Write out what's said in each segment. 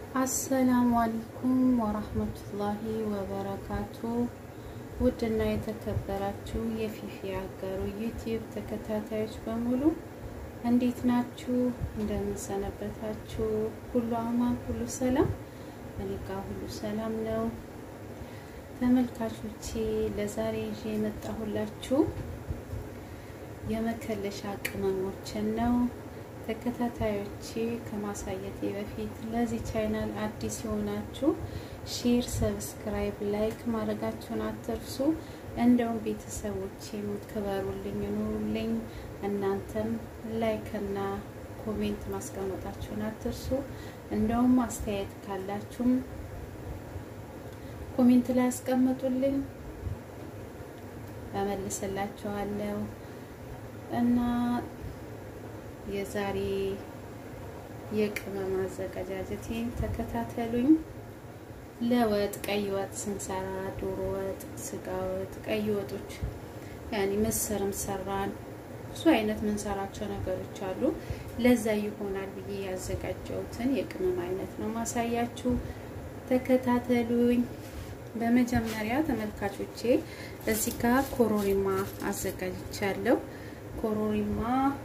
አሰላሙ አለይኩም ወራህመቱላሂ ወበረካቱ። ውድና የተከበራችሁ የፊፊ አገሩ ዩቲዩብ ተከታታዮች በሙሉ እንዴት ናችሁ? እንደምንሰነበታችሁ? ሁሉ አማን፣ ሁሉ ሰላም? እኔ ጋር ሁሉ ሰላም ነው። ተመልካቾቼ ለዛሬ ይዤ የመጣሁላችሁ የመከለሻ ቅመሞችን ነው። ተከታታዮቼ ከማሳየቴ በፊት ለዚህ ቻይናል አዲስ የሆናችሁ ሼር፣ ሰብስክራይብ፣ ላይክ ማድረጋችሁን አትርሱ። እንደውም ቤተሰቦቼ የምትከበሩልኝ ኑሩልኝ። እናንተም ላይክ እና ኮሜንት ማስቀመጣችሁን አትርሱ። እንደውም አስተያየት ካላችሁም ኮሜንት ላይ ያስቀምጡልኝ፣ እመልስላችኋለሁ እና የዛሬ የቅመም አዘገጃጀቴን ተከታተሉኝ። ለወጥ ቀይ ወጥ ስንሰራ ዶሮ ወጥ፣ ስጋ ወጥ፣ ቀይ ወጦች ያኔ ምስርም ሰራን ብዙ አይነት ምንሰራቸው ነገሮች አሉ። ለዛ ይሆናል ብዬ ያዘጋጀሁትን የቅመም አይነት ነው ማሳያችሁ። ተከታተሉኝ። በመጀመሪያ ተመልካቾቼ እዚህ ጋር ኮሮሪማ አዘጋጅቻለሁ። ኮሮሪማ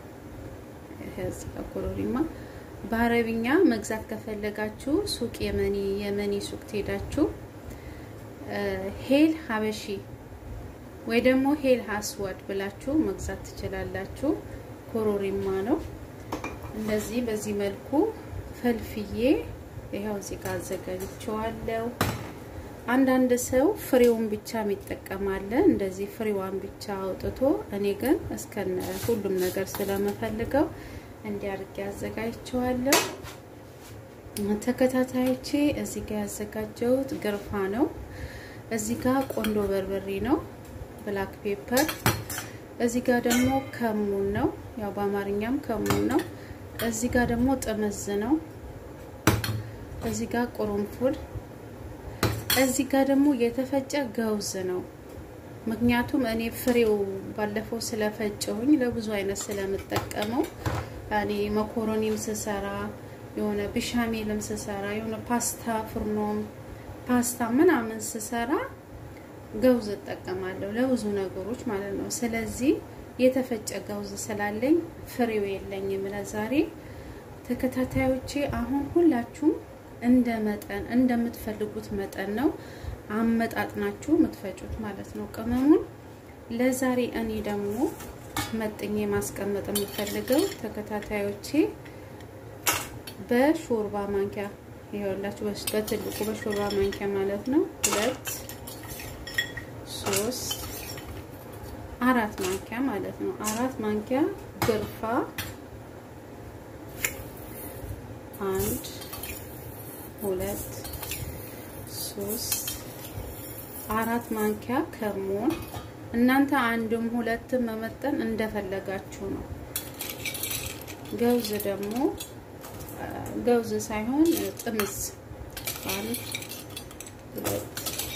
ኮሮሪማ በአረብኛ መግዛት ከፈለጋችሁ ሱቅ የመኒ የመኒ ሱቅ ትሄዳችሁ ሄል ሀበሺ ወይ ደግሞ ሄል ሀስዋድ ብላችሁ መግዛት ትችላላችሁ። ኮሮሪማ ነው። እንደዚህ በዚህ መልኩ ፈልፍዬ ይኸው እዚህ ጋር አዘጋጅቼዋለሁ። አንዳንድ ሰው ፍሬውን ብቻ የሚጠቀማለ እንደዚህ ፍሬዋን ብቻ አውጥቶ፣ እኔ ግን እስከነ ሁሉም ነገር ስለምፈልገው እንዲያርግ ያዘጋጅቸዋለሁ። ተከታታዮቼ እዚህ ጋር ያዘጋጀሁት ግርፋ ነው። እዚህ ጋር ቆንዶ በርበሬ ነው፣ ብላክ ፔፐር። እዚህ ጋር ደግሞ ከሙን ነው፣ ያው በአማርኛም ከሙን ነው። እዚህ ጋር ደግሞ ጥምዝ ነው። እዚህ ጋር ቁርንፉድ እዚህ ጋር ደግሞ የተፈጨ ገውዝ ነው። ምክንያቱም እኔ ፍሬው ባለፈው ስለፈጨሁኝ ለብዙ አይነት ስለምጠቀመው እኔ መኮሮኒም ስሰራ የሆነ ብሻሜልም ስሰራ የሆነ ፓስታ ፍርኖም ፓስታ ምናምን ስሰራ ገውዝ እጠቀማለሁ ለብዙ ነገሮች ማለት ነው። ስለዚህ የተፈጨ ገውዝ ስላለኝ ፍሬው የለኝም ለዛሬ። ተከታታዮቼ አሁን ሁላችሁም እንደ መጠን እንደምትፈልጉት መጠን ነው አመጣጥናችሁ የምትፈጩት ማለት ነው ቅመሙን። ለዛሬ እኔ ደግሞ መጥኜ ማስቀመጥ የምፈልገው ተከታታዮቼ በሾርባ ማንኪያ ይኸውላችሁ፣ በትልቁ በሾርባ ማንኪያ ማለት ነው ሁለት ሶስት አራት ማንኪያ ማለት ነው አራት ማንኪያ ግርፋ አንድ ሁለት ሶስት አራት ማንኪያ ከሞን እናንተ አንድም ሁለትም መመጠን እንደፈለጋችሁ ነው። ገውዝ ደግሞ ገውዝ ሳይሆን ጥምዝ አንድ ሁለት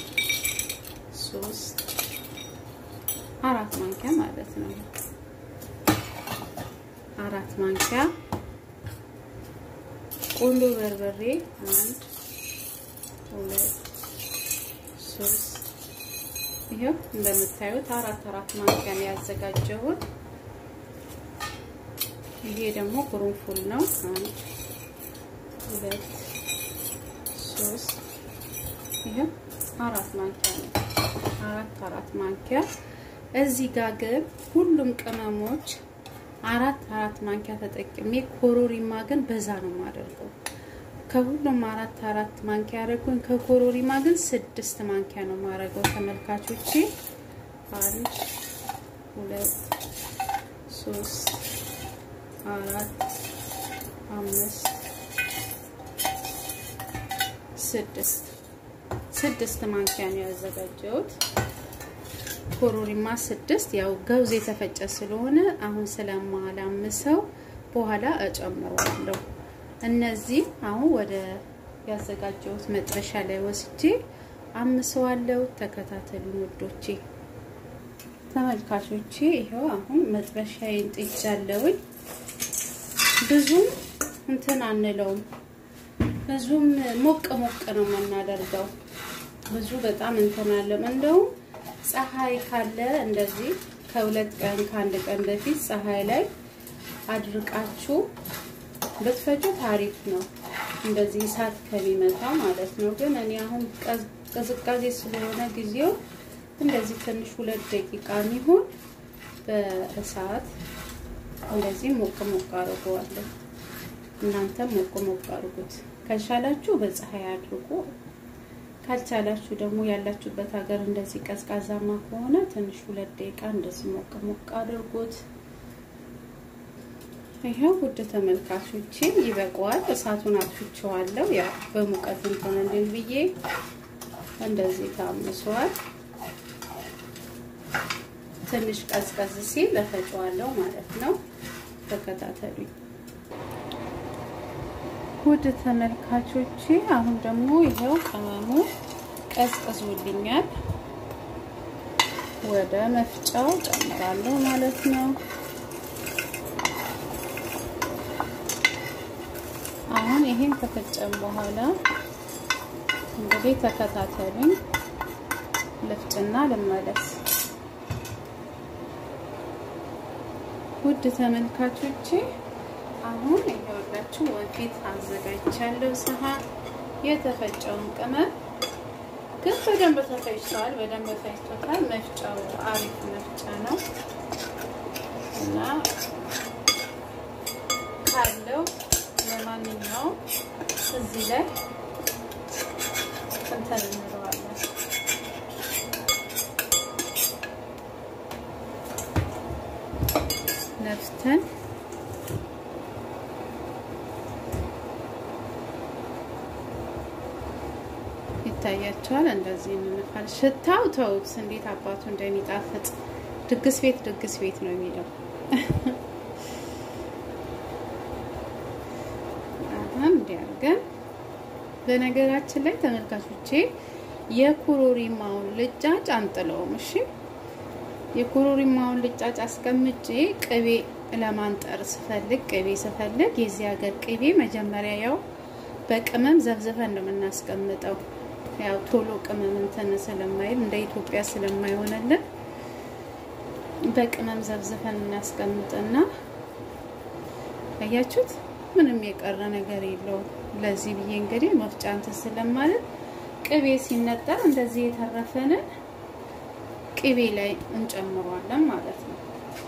ሶስት አራት ማንኪያ ማለት ነው። አራት ማንኪያ ቆንዶ በርበሬ አንድ ሁለት ሶስት ይሄው እንደምታዩት አራት አራት ማንኪያ ነው ያዘጋጀሁት። ይሄ ደግሞ ቁርንፉል ነው። አንድ ሁለት ሶስት ይሄው አራት ማንኪያ ነው። አራት አራት ማንኪያ እዚህ ጋር ግን ሁሉም ቅመሞች አራት አራት ማንኪያ ተጠቅሜ ኮሮሪማ ግን በዛ ነው የማደርገው። ከሁሉም አራት አራት ማንኪያ ያደረጉኝ ከኮሮሪማ ግን ስድስት ማንኪያ ነው የማደርገው። ተመልካቾቼ አንድ ሁለት ሶስት አራት አምስት ስድስት ስድስት ማንኪያ ነው ያዘጋጀሁት። ኮሮሪማ ስድስት ያው ገውዝ የተፈጨ ስለሆነ አሁን ስለማላምሰው በኋላ እጨምረዋለሁ። እነዚህ አሁን ወደ ያዘጋጀሁት መጥበሻ ላይ ወስጄ አምሰዋለሁ። ተከታተሉ ውዶቼ ተመልካቾቼ። ይኸው አሁን መጥበሻዬን ጥጃለሁኝ። ብዙም እንትን አንለውም ብዙም ሞቅ ሞቅ ነው የምናደርገው። ብዙ በጣም እንትን አለም። እንደውም ፀሐይ ካለ እንደዚህ ከሁለት ቀን ከአንድ ቀን በፊት ፀሐይ ላይ አድርቃችሁ ብትፈጩት አሪፍ ነው። እንደዚህ እሳት ከሚመታ ማለት ነው። ግን እኔ አሁን ቅዝቃዜ ስለሆነ ጊዜው እንደዚህ ትንሽ ሁለት ደቂቃ የሚሆን በእሳት እንደዚህ ሞቅ ሞቅ አድርገዋለሁ። እናንተም ሞቅ ሞቅ አድርጉት። ከቻላችሁ በፀሐይ አድርጉ። ካልቻላችሁ ደግሞ ያላችሁበት ሀገር እንደዚህ ቀዝቃዛማ ከሆነ ትንሽ ሁለት ደቂቃ እንደዚህ ሞቅ ሞቅ አድርጉት። ይሄው ውድ ተመልካቾቼ ይበቃዋል። እሳቱን አጥፍቼዋለሁ። ያው በሙቀት እንትን እንድል ብዬ እንደዚህ ታምሷል። ትንሽ ቀዝቀዝ ሲል እፈጨዋለሁ ማለት ነው። ተከታተሉኝ ውድ ተመልካቾቼ። አሁን ደግሞ ይሄው ቅመሙ ቀዝቅዞልኛል። ወደ መፍጫው ጨምራለሁ ማለት ነው። አሁን ይሄን ከፈጨም በኋላ እንግዲህ ተከታተሉኝ፣ ልፍጭና ልመለስ። ውድ ተመልካቾቼ አሁን ይኸውላችሁ ወንፊት አዘጋጅቻለሁ። ሰሃን የተፈጨውን ቅመም ግን በደንብ ተፈጭቷል። በደንብ ፈጭቶታል። መፍጫው አሪፍ መፍጫ ነው እና ካለው ለማንኛውም እዚህ ላይ እንትን እንለዋለን ነፍተን ይታያቸዋል። እንደዚህ እንንፋል። ሽታው ተውት፣ እንዴት አባቱ እንደሚጣፍጥ ድግስ ቤት ድግስ ቤት ነው የሚለው። አሁን እንዲያርገን በነገራችን ላይ ተመልካቾቼ የኮሮሪማውን ልጫጭ አንጥለውም። እሺ የኮሮሪማውን ልጫጭ አስቀምጬ ቅቤ ለማንጠር ስፈልግ ቅቤ ስፈልግ የዚህ ሀገር ቅቤ መጀመሪያ ያው በቅመም ዘብዝፈን ነው የምናስቀምጠው። ያው ቶሎ ቅመም እንትን ስለማይል እንደ ኢትዮጵያ ስለማይሆንልን በቅመም ዘብዝፈን እናስቀምጥና አያችሁት፣ ምንም የቀረ ነገር የለውም። ለዚህ ብዬ እንግዲህ መፍጫ እንትን ስለማለት ቅቤ ሲነጠር እንደዚህ የተረፈንን ቅቤ ላይ እንጨምሯለን ማለት ነው።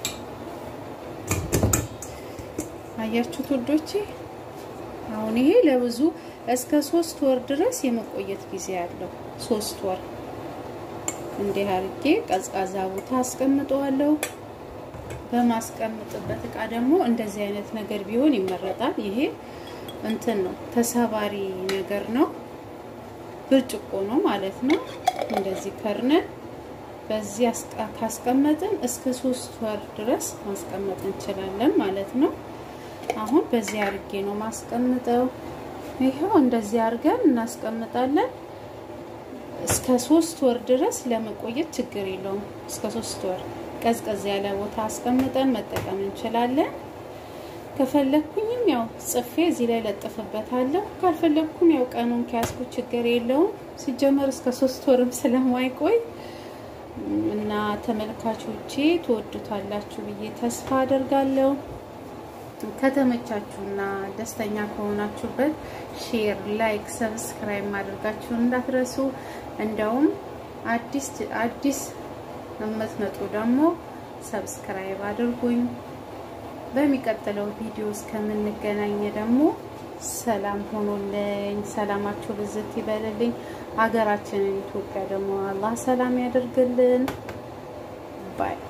አያችሁት ውዶቼ። አሁን ይሄ ለብዙ እስከ ሶስት ወር ድረስ የመቆየት ጊዜ አለው። ሶስት ወር እንዲህ አድርጌ ቀዝቃዛ ቦታ አስቀምጠዋለሁ። በማስቀምጥበት እቃ ደግሞ እንደዚህ አይነት ነገር ቢሆን ይመረጣል። ይሄ እንትን ነው ተሰባሪ ነገር ነው፣ ብርጭቆ ነው ማለት ነው። እንደዚህ ከርነን በዚህ ካስቀመጥን እስከ ሶስት ወር ድረስ ማስቀመጥ እንችላለን ማለት ነው። አሁን በዚህ አድርጌ ነው ማስቀምጠው። ይኸው እንደዚህ አድርገን እናስቀምጣለን። እስከ ሶስት ወር ድረስ ለመቆየት ችግር የለውም። እስከ ሶስት ወር ቀዝቀዝ ያለ ቦታ አስቀምጠን መጠቀም እንችላለን። ከፈለኩኝም ያው ጽፌ እዚህ ላይ ለጥፍበታለሁ። ካልፈለኩም ያው ቀኑን ከያዝኩ ችግር የለውም። ሲጀመር እስከ ሶስት ወርም ስለማይቆይ እና ተመልካቾቼ ትወዱታላችሁ ብዬ ተስፋ አደርጋለሁ። ከተመቻችሁና ደስተኛ ከሆናችሁበት ሼር፣ ላይክ፣ ሰብስክራይብ ማድረጋችሁን እንዳትረሱ። እንደውም አዲስ አዲስ የምትመጡ ደግሞ ሰብስክራይብ አድርጉኝ። በሚቀጥለው ቪዲዮ እስከምንገናኝ ደግሞ ሰላም ሆኖልኝ ሰላማችሁ ብዝት ይበልልኝ። ሀገራችንን ኢትዮጵያ ደግሞ አላህ ሰላም ያደርግልን ባይ